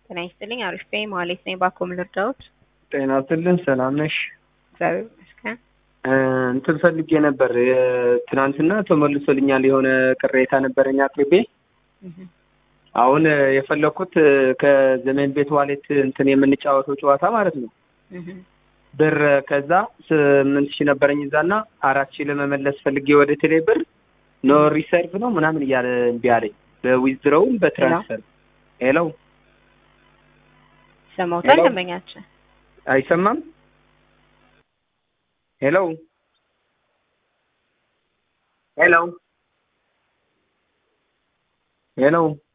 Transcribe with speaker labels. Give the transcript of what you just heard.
Speaker 1: ጤና ይስጥልኝ። አሪፍ ነኝ። መሀሌት ነኝ። ባኮ ምን ልርዳዎት?
Speaker 2: ጤና ይስጥልን። ሰላም ነሽ?
Speaker 1: እግዚአብሔር ይመስገን።
Speaker 2: እንትን ፈልጌ ነበር። ትናንትና ተመልሶልኛል። የሆነ ቅሬታ ነበረኝ አቅርቤ አሁን የፈለኩት ከዘመን ቤት ዋሌት እንትን የምንጫወተው ጨዋታ ማለት ነው ብር ከዛ ስምንት ሺህ ነበረኝ እዛና አራት ሺህ ለመመለስ ፈልጌ ወደ ቴሌ ብር ኖ ሪሰርቭ ነው ምናምን እያለ እምቢ አለኝ። በዊዝድሮውም በትራንስፈር ሄሎ
Speaker 1: ሰማውታል። ደንበኛችን
Speaker 2: አይሰማም። ሄሎ ሄሎ ሄሎ